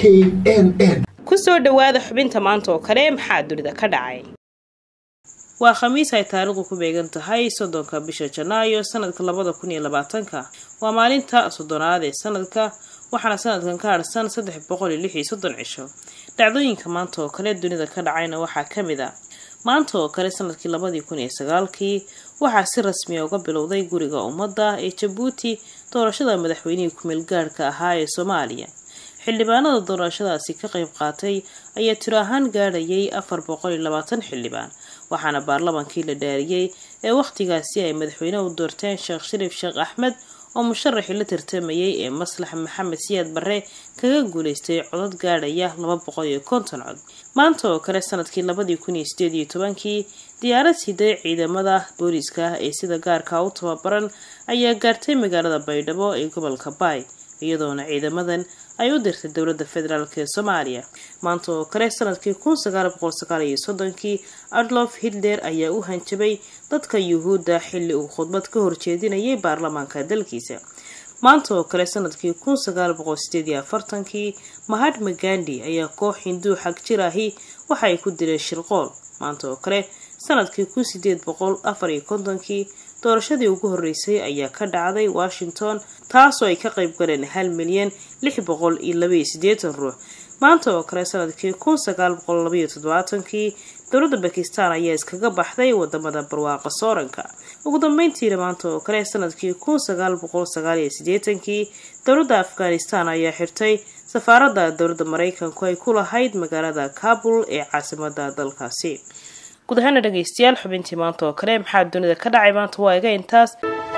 n n kusoo dhowaada xubinta maanta oo kale maxaa dunida ka dhacay waa khamiis ay taariikhdu ku beegan tahay soddonka bisha janaayo sanadka labada kun iyo labaatanka waa maalinta soddonaad ee sanadka waxaana sanadkan ka harsan saddex boqol iyo lix iyo soddon cisho dhacdooyinka maanta oo kale dunida ka dhacayna waxaa ka mid a maanta oo kale sanadkii labadii kun iyo sagaalkii waxaa si rasmiya uga bilowday guriga ummadda ee jabuuti doorashada madaxweynihii ku-meel gaadhka ahaa ee soomaaliya xildhibaanada doorashadaasi ka qayb qaatay ayaa tiro ahaan gaadhayay afar boqol iyo labaatan xildhibaan waxaana baarlamankii la dhaariyey ee wakhtigaasi ay madaxweyne u doorteen sheekh shariif sheekh axmed oo musharaxii la tartamayay ee maslax maxamed siyaad barre kaga guuleystay codad gaadhaya laba boqol iyo konton cod maanta oo kale sanadkii labadii kun iyo sideed iyo tobankii diyaarad siday ciidamada booliiska ee sida gaarka u tababaran ayaa gaartay magaalada baydhabo ee gobolka baay iyadoona ciidamadan ay u dirtay dowladda federaalk ee soomaaliya maanta oo kale sanadkii kun sagaal boqol sagaal iyo soddonkii adlof hitler ayaa u hanjabay dadka yuhuudda xilli uu khudbad ka horjeedinayay baarlamaanka dalkiisa maanta oo kale sanadkii kun sagaal boqol sideed iyo afartankii mahatma gandi ayaa koox hinduu xag jir ahi waxa ay ku dileen shirqool maanta oo kale sanadkii kun sideed boqol afar iyo kontonkii doorashadii ugu horeysay ayaa ka dhacday washington taasoo ay ka qayb galeen hal milyan lix boqol iyo labaiyo siddeetan ruux maanta oo kale sanadkii kun sagaal boqol labaiyo toddobaatankii dowladda bakistan ayaa iskaga baxday wadamada barwaaqa sooranka ugu dambeyntiina maanta oo kale sanadkii kun sagaal boqol sagaal iyo siddeetankii dowladda afghanistan ayaa xirtay safaaradda dowladda mareykanku ay ku lahayd magaalada kabul ee caasimada dalkaasi guud ahaana dhegeystayaal xubintii maanta oo kale maxaa dunida ka dhacay maanta waa iga intaas